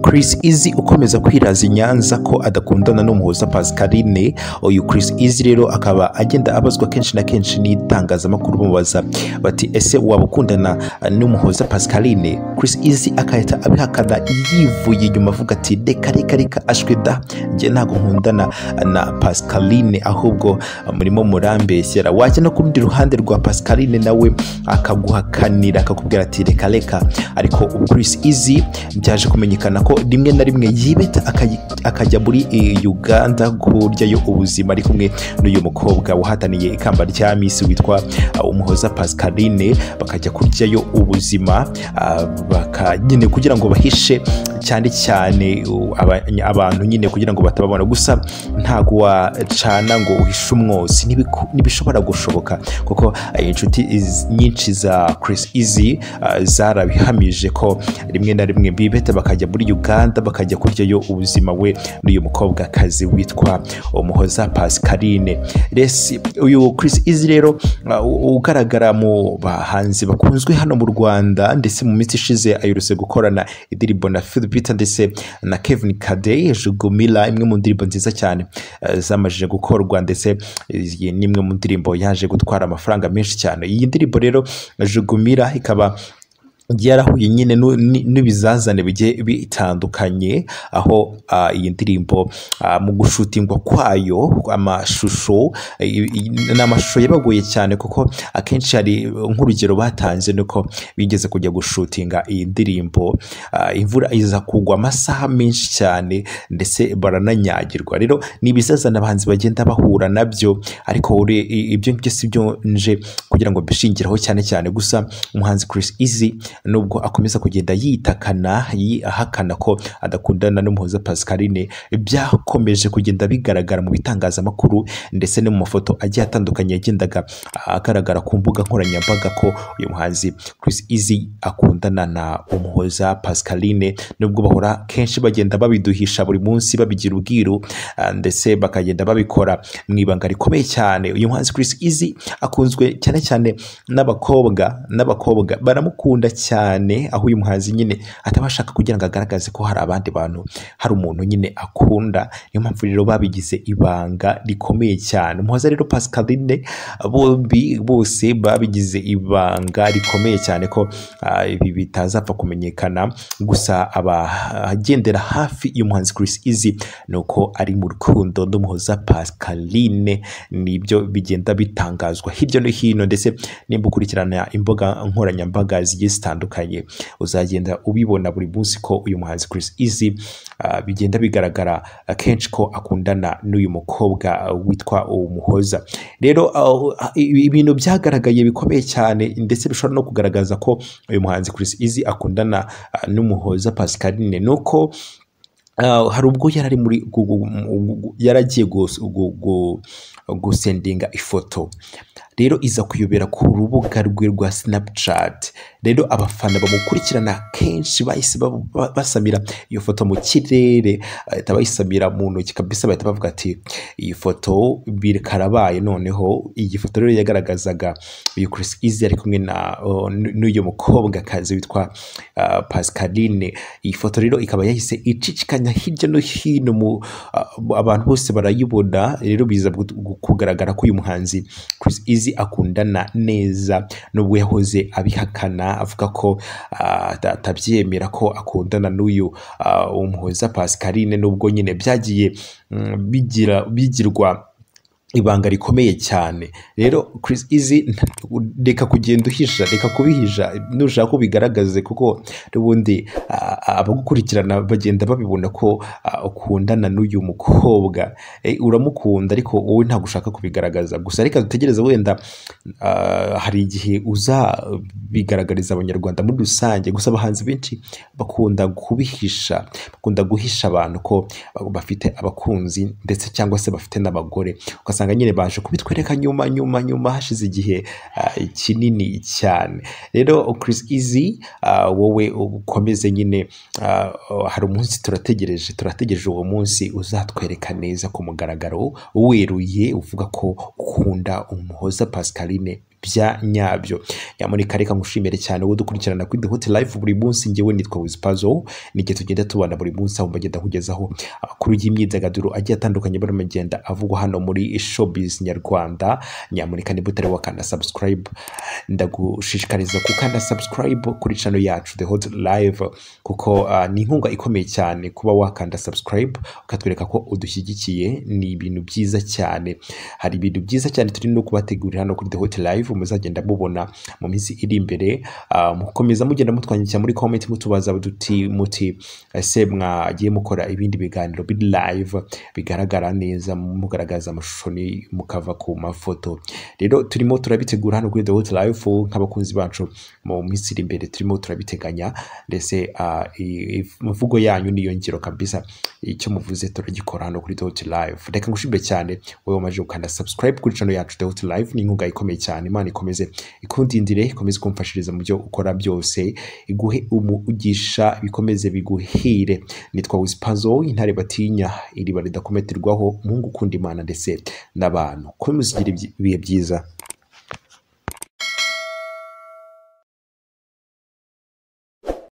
Chris Easy ukomeza kwiraza i Nyanza ko adakundana n'umuhuza Pascaline uyu Chris Easy rero akaba agenda abazwa kenshi na kenshi n'itangazamakuru bamubaza bati ese waba ukundana n'umuhuza Pascaline Chris Easy akahita abihakana yivuye inyuma avuga ati reka reka reka ashwe da njye ntabwo nkundana na Pascaline ahubwo murimo murambeshyera wajya no ku rundi ruhande rwa Pascaline nawe akaguhakanira akakubwira ati reka reka ariko ubu Chris Easy byaje kumenyekana ko rimwe na rimwe yibeta akayi- akajya muri eh, Uganda kuryayo ubuzima ari kumwe n'uyu mukobwa wahataniye ikamba rya Miss witwa ah, Umuhoza Pascaline bakajya kuryayo ubuzima ah, baka nyine kugira ngo bahishe cyane cyane uh, aba- abantu nyine kugira ngo batababona gusa ntago wacana ngo uhishe umwotsi ntibiku- ntibishobora gushoboka kuko eh, inshuti iz- nyinshi za Chris Easy ah, zarabihamije ko rimwe na rimwe bibeta bakajya muri Uganda bakajya kuryayo ubuzima we n'uyu mukobwa kazi witwa Umuhoza Pascaline resi uyu Chris Easy rero ah, u- ugaragara mu bahanzi bakunzwe hano mu Rwanda ndetse mu minsi ishize aherutse gukorana indirimbo na Phil Peter ndetse na Kevin Kadey Jugumila imwe mu ndirimbo nziza cyane eh, zamajije gukorwa ndetse iyi ni imwe mu ndirimbo yaje gutwara amafaranga menshi cyane iyi ndirimbo rero Jugumila ikaba yarahuye nyine nu- ni- n'ibizazane bigiye bitandukanye aho ah, iyi ndirimbo ah, mu gushutingwa kwayo amashusho eh, i- i- ni amashusho yabagoye cyane kuko akenshi hari nk'urugero batanze nuko bigeze kujya gushutinga iyi ndirimbo ah, imvura iza kugwa amasaha menshi cyane ndetse barananyagirwa rero ni ibizazane abahanzi bagenda bahura nabyo ariko ure- i- ibyo ngibyo si byo nje kugira ngo mbishingiraho cyane cyane gusa umuhanzi Chris Easy nubwo akomeza kugenda yitakana yi- ahakana ko adakundana n'umuhoza Pascaline byakomeje kugenda bigaragara mu bitangazamakuru ndetse no mu mafoto agiye atandukanye yagendaga agaragara ku mbuga nkoranyambaga ko uyu muhanzi Chris Easy akundana na umuhoza Pascaline nubwo bahora kenshi bagenda babiduhisha buri munsi babigira ubwiru ah, ndetse bakagenda babikora mu ibanga rikomeye cyane uyu muhanzi Chris Easy akunzwe cyane cyane n'abakobwa n'abakobwa baramukunda cyane aho uyu muhanzi nyine ataba ashaka kugira ngo agaragaze ko hari abandi bantu hari umuntu nyine akunda niyo mpamvu rero babigize ibanga rikomeye cyane umuhoza rero Pascaline bombi bose babigize ibanga rikomeye cyane ko ah, ibi bitazapfa kumenyekana gusa abagendera hafi y'umuhanzi Chris Easy ni uko ari mu rukundo n'umuhoza Pascaline nibyo bigenda bitangazwa hirya no hino ndetse nimba ukurikirana imbuga nkoranyambaga zigiye zitandukanye uzagenda ubibona buri munsi ko uyu muhanzi Chris Easy ah, bigenda bigaragara akenshi ko akundana n'uyu mukobwa witwa umuhoza rero ah, ibi- ibintu byagaragaye bikomeye cyane ndetse bishobora no kugaragaza ko uyu muhanzi Chris Easy akundana ah, n'umuhoza Pascaline nuko Uh, hari ubwo yari ari muri gu- gu- gu- gu- yaragiye gus- gu- gu- gusendinga ifoto rero iza kuyobera ku rubuga rwe rwa Snapchat rero abafana bamukurikirana kenshi bahise ba- ba- basamira iyo foto mu kirere bahita bayisamira mu ntoki kabisa bahita bavuga ati iyi foto bikarabaye noneho iyi foto rero yagaragazaga uyu Chris Easy ari kumwe na uh, n- n'uyu mukobwa kazi witwa uh, Pascaline iyi foto rero ikaba yahise icicikanya hirya no hino mu uh, abantu bose barayibona rero biza gu- gu- kugaragara ko uyu muhanzi Chris Easy akundana neza nubwo yahoze abihakana avuga ko ah, ata- atabyemera ko akundana n'uyu ah, umuhoza Pascaline nubwo nyine byagiye mm, bigira bigirwa ibanga rikomeye cyane rero Chris Easy nta- reka kugenda uhisha reka kubihisha nushaka ko bigaragaze kuko n'ubundi ah, abagukurikirana bagenda babibona ko ah, ukundana n'uyu mukobwa Eh, uramukunda ariko wowe ntabwo ushaka kubigaragaza gusa reka dutegereze wenda ah, hari igihe uzabigaragariza abanyarwanda muri rusange gusa abahanzi benshi bakunda kubihisha bakunda guhisha abantu ko bafite abakunzi ndetse cyangwa se bafite n'abagore ugasanga nyine baje kubitwereka nyuma nyuma nyuma hashize igihe ah, kinini cyane rero Chris Easy ah, wowe ukomeze nyine ah, hari umunsi turategereje turategereje uwo munsi uzatwereka neza ku mugaragaro weruye uvuga ko ukunda umuhoza Pascaline bya nyabyo nyamuneka reka ngushimire cyane wowe dukurikirana kuri the hot life buri munsi ngewe nitwa wizipazo n'igihe tugenda tubana buri munsi aho mbagenda kugezaho amakuru y'imyidagaduro agiye atandukanye barimo agenda avugwa hano muri showbiz nyarwanda nyamuneka niba utari wakanda subscribe ndagushishikariza gukanda subscribe kuri channel yacu the hot live kuko ah, ni inkunga ikomeye cyane kuba wakanda subscribe ukatwereka ko udushyigikiye ni ibintu byiza cyane hari ibintu byiza cyane turi no kubategurira hano kuri the hot live muzagenda mubona mu minsi iri imbere ah, mukomeza mugenda mutwandikira muri comment mutubaza duti muti ese mwagiye mukora ibindi biganiro biri live bigaragara neza mugaragaza amashusho ni mukava ku mafoto rero turimo turabitegura hano kuri the hot life nk'abakunzi bacu mu minsi iri imbere turimo turabiteganya ndetse ah, i- i- imvugo yanyu niyo ngiro kabisa icyo muvuze turagikora hano kuri the hot life reka ngushimbe cyane wowe wamaze gukanda subscribe kuri channel yacu the hot life ni inkunga ikomeye cyane imana ikomeze ikundindire ikomeze kumfashiriza mu byo ukora byose iguhe umugisha bikomeze biguhire nitwa wisipazo intare batinya iriba ridakometerwaho umuhungu ukunda imana ndetse n'abantu komeza ugire ibihe byiza